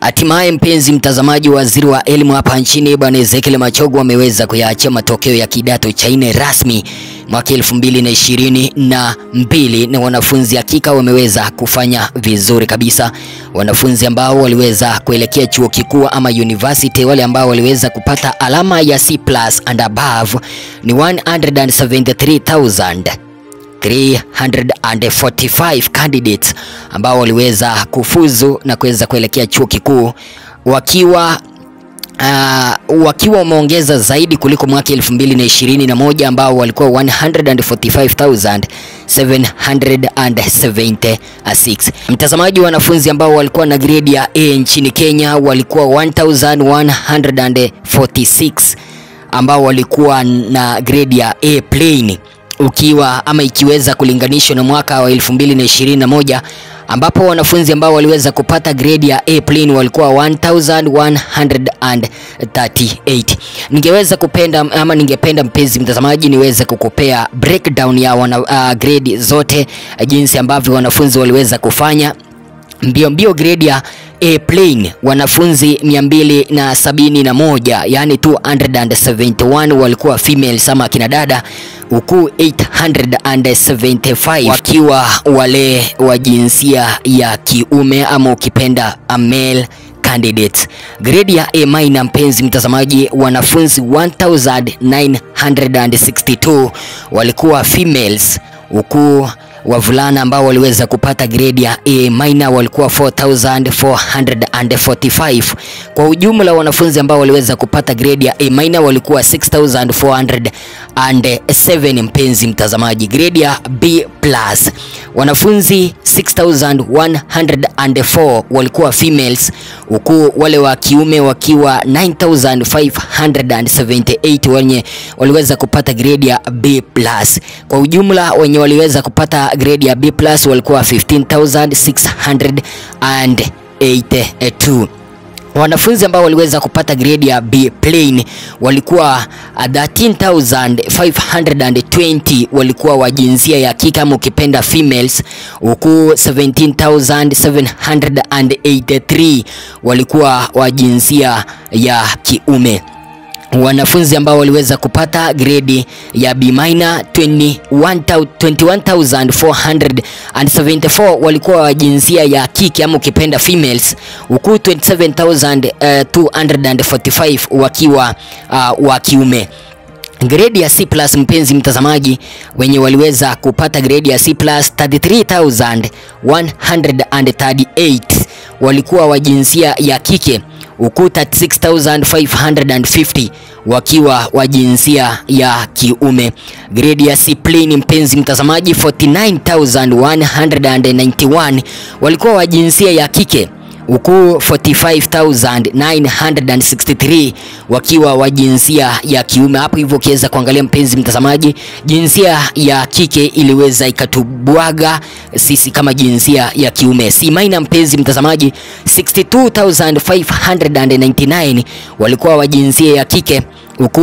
Hatimaye mpenzi mtazamaji, waziri wa elimu hapa nchini Bwana Ezekiel Machogu ameweza kuyaachia matokeo ya kidato cha nne rasmi mwaka elfu mbili na ishirini na mbili na wanafunzi hakika wameweza kufanya vizuri kabisa. Wanafunzi ambao waliweza kuelekea chuo kikuu ama university, wale ambao waliweza kupata alama ya C+ and above ni 173,000 345 candidates ambao waliweza kufuzu na kuweza kuelekea chuo kikuu wakiwa Uh, wakiwa wameongeza zaidi kuliko mwaka 2021 ambao walikuwa 145,776. Mtazamaji, wanafunzi ambao walikuwa na grade ya A nchini Kenya walikuwa 1146 ambao walikuwa na grade ya A plain ukiwa ama ikiweza kulinganishwa na mwaka wa 2021 ambapo wanafunzi ambao waliweza kupata grade ya A plain walikuwa 1138. Ningeweza kupenda ama ningependa mpenzi mtazamaji niweze kukupea breakdown ya wana, uh, grade zote jinsi ambavyo wanafunzi waliweza kufanya mbio mbio. Grade ya A plain wanafunzi 271 yani 271 walikuwa females ama kina dada huku 875 wakiwa wale wa jinsia ya kiume ama ukipenda a male candidates. Grade ya A minor, mpenzi mtazamaji, wanafunzi 1962 walikuwa females huku wavulana ambao waliweza kupata grade ya A minor walikuwa 4445. Kwa ujumla wanafunzi ambao waliweza kupata grade ya A minor walikuwa 6407. Mpenzi mtazamaji, grade ya B plus wanafunzi 6104 walikuwa females, huku wale wa kiume wakiwa 9578 wenye waliweza kupata grade ya B plus. Kwa ujumla wenye waliweza kupata grade ya B plus walikuwa 15682. Wanafunzi ambao waliweza kupata grade ya B plain walikuwa 13520 walikuwa wa jinsia ya kike ama ukipenda females, huku 17783 walikuwa wa jinsia ya kiume. Wanafunzi ambao waliweza kupata grade ya B minor 21474 walikuwa wa jinsia ya kike ama ukipenda females, huku 27245 wakiwa uh, wa kiume. Grade ya C+ mpenzi mtazamaji, wenye waliweza kupata grade ya C+ 33138 walikuwa wa jinsia ya kike huku 36550 wakiwa wa jinsia ya kiume. Grade ya C plain mpenzi mtazamaji 49191 walikuwa wa jinsia ya kike huku 45963 wakiwa wa jinsia ya kiume. Hapo hivyo ukiweza kuangalia mpenzi mtazamaji, jinsia ya kike iliweza ikatubwaga sisi kama jinsia ya kiume. C minor mpenzi mtazamaji 62599 walikuwa wa jinsia ya kike huku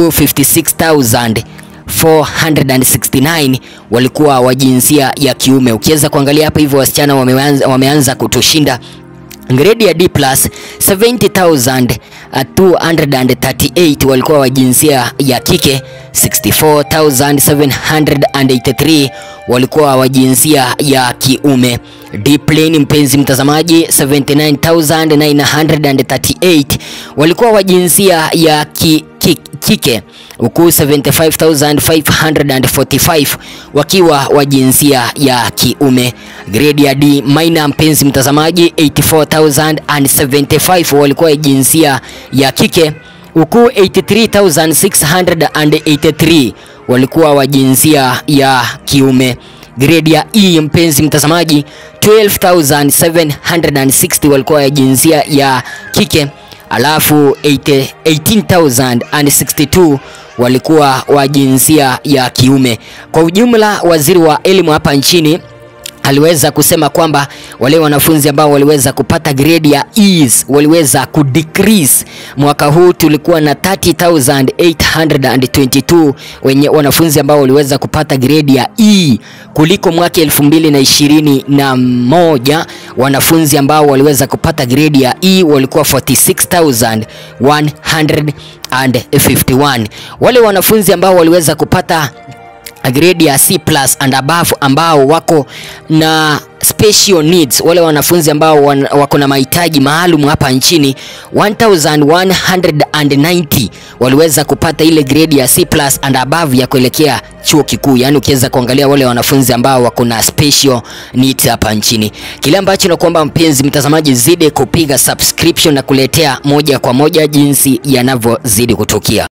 56469 walikuwa wa jinsia ya kiume. Ukiweza kuangalia hapa hivyo wasichana wameanza, wameanza kutushinda grade ya D plus 70238 walikuwa wa jinsia ya kike, 64783 walikuwa wa jinsia ya kiume. D plain mpenzi mtazamaji 79938 walikuwa wa jinsia ya ki, ki, kike huku 75545 wakiwa wa jinsia ya kiume. Grade ya D minor mpenzi mtazamaji 84075 walikuwa wa jinsia ya kike huku 83683 walikuwa wa jinsia ya kiume. Grade ya E mpenzi mtazamaji 12760 walikuwa wa jinsia ya kike alafu 18062 walikuwa wa jinsia ya kiume. Kwa ujumla, waziri wa elimu hapa nchini aliweza kusema kwamba wale wanafunzi ambao waliweza kupata grade ya E's waliweza kudecrease mwaka huu tulikuwa na 30822 wenye wanafunzi ambao waliweza kupata gredi ya E kuliko mwaka elfu mbili na ishirini na moja wanafunzi ambao waliweza kupata gredi ya E walikuwa 46151. Wale wanafunzi ambao waliweza kupata grade ya C plus and above ambao wako na special needs, wale wanafunzi ambao wan, wako na mahitaji maalum hapa nchini 1190 waliweza kupata ile grade ya C plus and above ya kuelekea chuo kikuu. Yaani ukiweza kuangalia wale wanafunzi ambao wako na special needs hapa nchini. Kile ambacho nakuomba mpenzi mtazamaji, zidi kupiga subscription na kuletea moja kwa moja jinsi yanavyozidi kutukia.